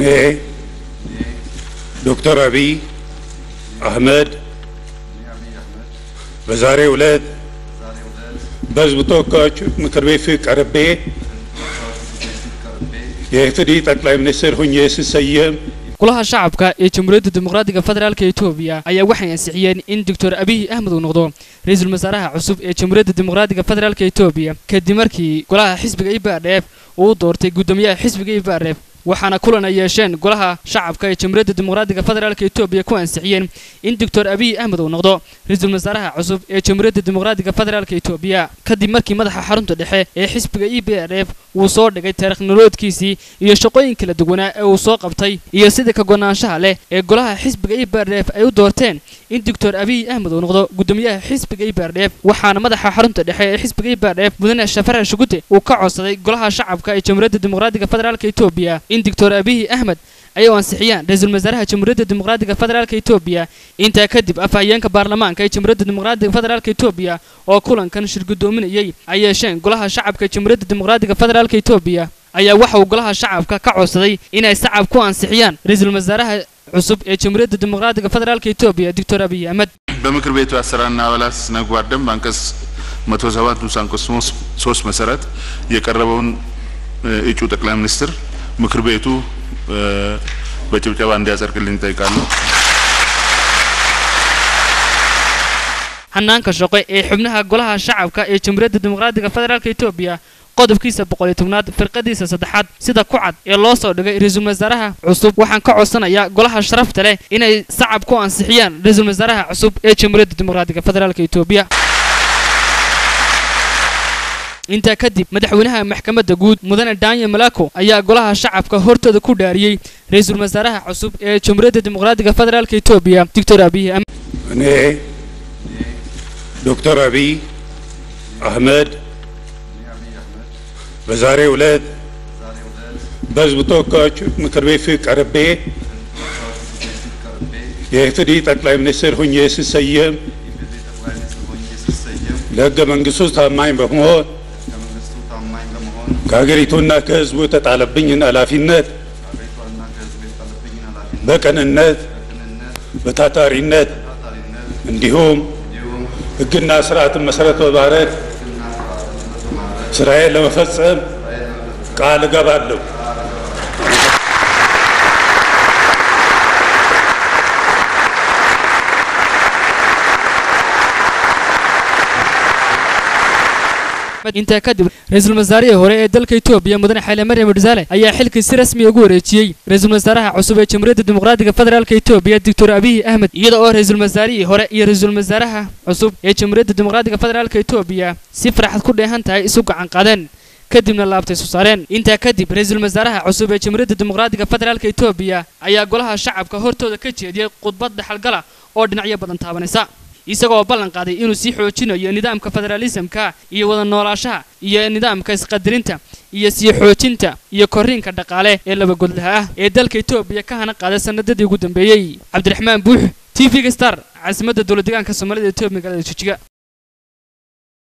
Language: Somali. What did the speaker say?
እኔ ዶክተር አብይ አህመድ በዛሬው ዕለት በሕዝብ ተወካዮች ምክር ቤት ፊት ቀርቤ የኢፌዴሪ ጠቅላይ ሚኒስትር ሁኜ ስሰየም golaha shacabka ee jamhuuriyadda dimuqraadiga federaalka etoobiya ayaa waxay ansixiyeen in doctor abiy ahmed uu noqdo ra-iisul wasaaraha cusub ee jamhuuriyadda dimuqraadiga federaalka etoobiya kadib markii golaha xisbiga ibadheef uu doortay guddoomiyaha xisbiga ibadheef waxaana kulan ay yeesheen golaha shacabka ee jamhuuriyadda dimuqraadiga federaalka etoobiya ku ansixiyeen in doctor abiy ahmed uu noqdo ra-iisul wasaaraha cusub ee jamhuuriyadda dimuqraadiga federaalka etoobiya kadib markii madaxa xarunta dhexe ee xisbiga e b r f uu soo dhigay taarikhnoloodkiisii iyo shaqooyin kala duwanaa ee uu soo qabtay iyo sida ka gonaanshaha leh ee golaha xisbiga e b r f ay u doorteen in doctor abiy ahmed uu noqdo guddoomiyaha xisbiga e b r f waxaana madaxa xarunta dhexe ee xisbiga e b r f mudane shafare shugute uu ka codsaday golaha shacabka ee jamhuuriyadda dimuqraadiga federaalka etoobiya in doctor abiy ahmed ay u ansixiyaan ra-iisul wasaaraha jamhuuriyadda dimuqraadiga federaalka etoobiya intaa kadib afhayeenka baarlamaanka ee jamhuuriyadda dimuqraadiga federaalka etoobiya oo kulankan shir guddoominayay ay yeesheen golaha shacabka ee jamhuuriyadda dimuqraadiga federaalka etoobiya ayaa waxa uu golaha shacabka ka codsaday inay shacab ku ansixiyaan ra-iisul wasaaraha cusub ee jamhuuriyadda dimuqraadiga federaalka etoobiya doctor abiy ahmed በምክር ቤቱ አሰራርና አባላት ስነ ምግባር ደንብ አንቀጽ 107 ንዑስ አንቀጽ 3 መሰረት የቀረበውን እጩ ጠቅላይ ሚኒስትር ምክር ቤቱ በጭብጨባ እንዲያጸድቅልኝ እጠይቃለሁ። hanaanka shaqo ee xubnaha golaha shacabka ee jamhuuriyadda dimuqraadiga federaalka etoobiya qodobkiisa boqol iyo tobnaad firqadiisa saddexaad sida ku cad ee loo soo dhigay ra-iisul wasaaraha cusub waxaan ka codsanayaa golaha sharafta leh inay sacab ku ansixiyaan ra-iisul wasaaraha cusub ee jamhuuriyadda dimuqraadiga federaalka etoobiya intaa kadib madaxweynaha maxkamadda guud mudane daniel malako ayaa golaha shacabka hortooda ku dhaariyey ra-iisul wasaaraha cusub ee jamhuuriyadda dimuqraadiga federaalka etoobiya doctor abiy ahmed እኔ ዶክተር አብይ አህመድ በዛሬው ዕለት በሕዝብ ተወካዮች ምክር ቤት ፊት ቀርቤ የኢፌዴሪ ጠቅላይ ሚኒስትር ሁኜ ስሰየም ለሕገ መንግሥቱ ታማኝ በመሆን ከሀገሪቱና ከሕዝቡ የተጣለብኝን ኃላፊነት በቅንነት በታታሪነት እንዲሁም ሕግና ስርዓትን መሰረት በማድረግ ስራዬን ለመፈጸም ቃል እገባለሁ። intaa kadib ra-iisul wasaarihii hore ee dalka etoobiya mudane xayle maryam udsaale ayaa xilkii si rasmi ugu wareejiyey ra-iisul wasaaraha cusub ee jamhuuriyadda dimuqraadiga federaalka etoobiya doctor abiy ahmed iyada oo ra-iisul wasaarihii hore iyo ra-iisul wasaaraha cusub ee jamhuuriyadda dimuqraadiga federaalka etoobiya si farxad ku dheehan tahay isu gacan qaadeen kadibna laabtay soo saareen intaa kadib ra-iisul wasaaraha cusub ee jamhuuriyadda dimuqraadiga federaalka etoobiya ayaa golaha shacabka hortooda ka jeediyey khudbad dhaxalgala oo dhinacyo badan taabanaysa isagoo ballan qaaday inuu sii xoojinayo nidaamka federaalisamka iyo wada noolaashaha iyo nidaamka isqadirinta iyo sii xoojinta iyo korriinka dhaqaale ee labagodlaha ah ee dalka etoobiya ka hana qaaday sanadadii ugu dambeeyey cabdiraxmaan buux t v-ga star caasimadda dowlad deegaanka soomaalida etoobiya magaalada jijiga